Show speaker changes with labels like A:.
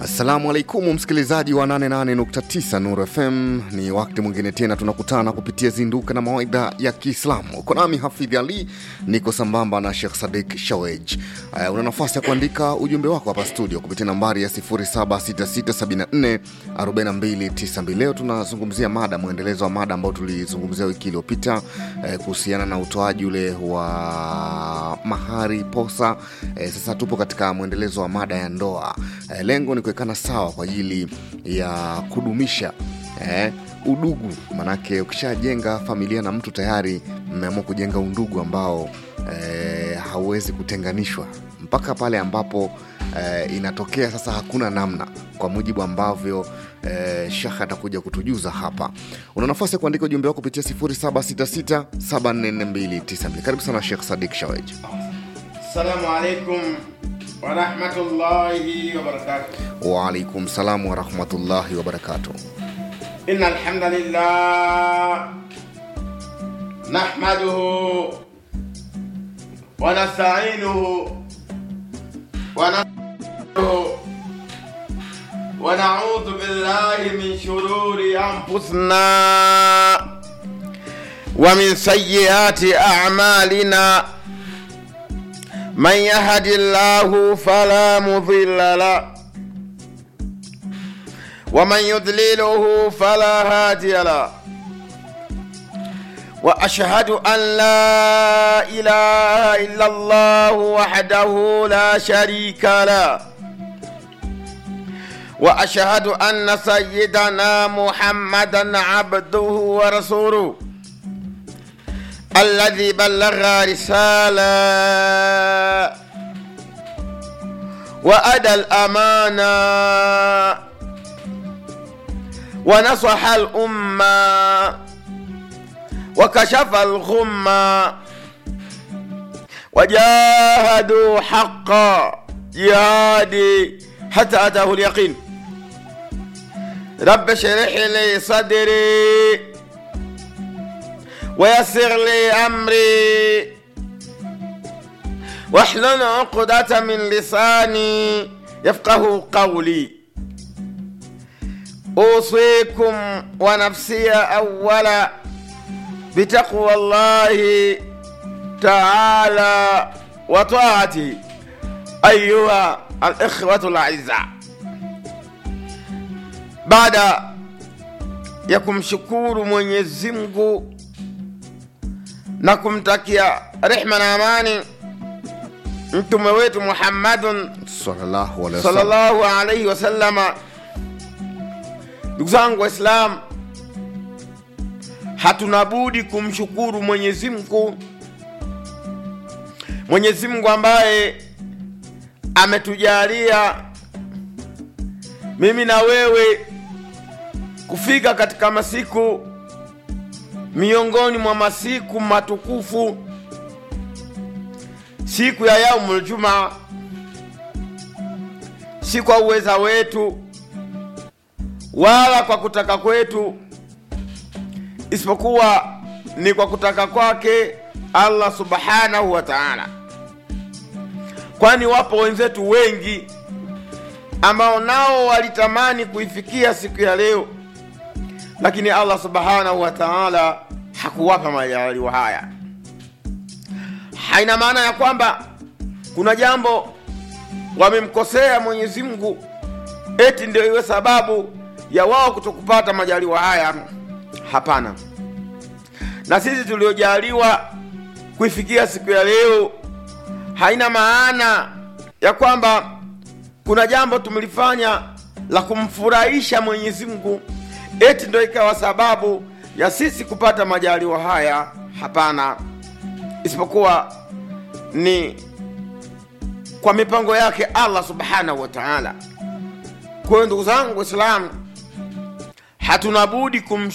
A: Assalamu alaikum msikilizaji wa 88.9 Nuru FM, ni wakati mwingine tena tunakutana kupitia zinduka na mawaidha ya Kiislamu. Uko nami Hafidh Ali, niko sambamba na Sheikh Sadik Shawej. Uh, una nafasi ya kuandika ujumbe wako hapa studio kupitia nambari ya 0766744292. Leo tunazungumzia mada, mwendelezo wa mada ambayo tulizungumzia wiki iliyopita eh, kuhusiana na utoaji ule wa mahari posa. Eh, sasa tupo katika mwendelezo wa mada ya ndoa. Eh, lengo ni kuwekana sawa kwa ajili ya kudumisha eh, udugu. Manake ukishajenga familia na mtu tayari mmeamua kujenga undugu ambao eh, hauwezi kutenganishwa mpaka pale ambapo eh, inatokea sasa hakuna namna, kwa mujibu ambavyo eh, Shekh atakuja kutujuza hapa. Una nafasi ya kuandika ujumbe wako kupitia 0766744292. Karibu sana Shekh Sadik Shawej.
B: Assalamu alaikum warahmatullahi wabarakatuh.
A: Waalaikum salam warahmatullahi wabarakatuh.
B: Inna alhamdulillah nahmaduhu wa nasta'inuhu wa nastaghfiruhu wa na'udhu billahi min shururi anfusina wa min sayyiati a'malina من يهد الله فلا مضل له ومن يضلله فلا هادي له واشهد ان لا اله الا الله وحده لا شريك له واشهد ان سيدنا محمدا عبده ورسوله الذي بلغ رسالة وأدى الأمانة ونصح الأمة وكشف الغمة وجاهدوا حق جهادي حتى أتاه اليقين رب اشرح لي صدري ويسر لي أمري واحلل عقدة من لساني يفقه قولي أوصيكم ونفسي أولا بتقوى الله تعالى وطاعته أيها الإخوة الأعزاء بعد ya kumshukuru Mwenyezi Mungu na kumtakia rehma na amani mtume wetu Muhammadun
A: Sallallahu alaihi wasallam.
B: sallallahu alaihi wasallama. Ndugu zangu Waislamu, hatuna budi kumshukuru Mwenyezi Mungu, Mwenyezi Mungu ambaye ametujalia mimi na wewe kufika katika masiku miongoni mwa masiku matukufu, siku ya yaumul jumaa, si kwa uweza wetu wala kwa kutaka kwetu, isipokuwa ni kwa kutaka kwake Allah subhanahu wa ta'ala, kwani wapo wenzetu wengi ambao nao walitamani kuifikia siku ya leo lakini Allah subhanahu wa ta'ala hakuwapa majaliwa haya. Haina maana ya kwamba kuna jambo wamemkosea Mwenyezi Mungu eti ndio iwe sababu ya wao kutokupata majaliwa haya. Hapana, na sisi tuliojaliwa kuifikia siku ya leo, haina maana ya kwamba kuna jambo tumelifanya la kumfurahisha Mwenyezi Mungu eti ndo ikawa sababu ya sisi kupata majaliwa haya. Hapana, isipokuwa ni kwa mipango yake Allah subhanahu wa ta'ala. Kwa hiyo ndugu zangu Waislamu, hatuna budi kum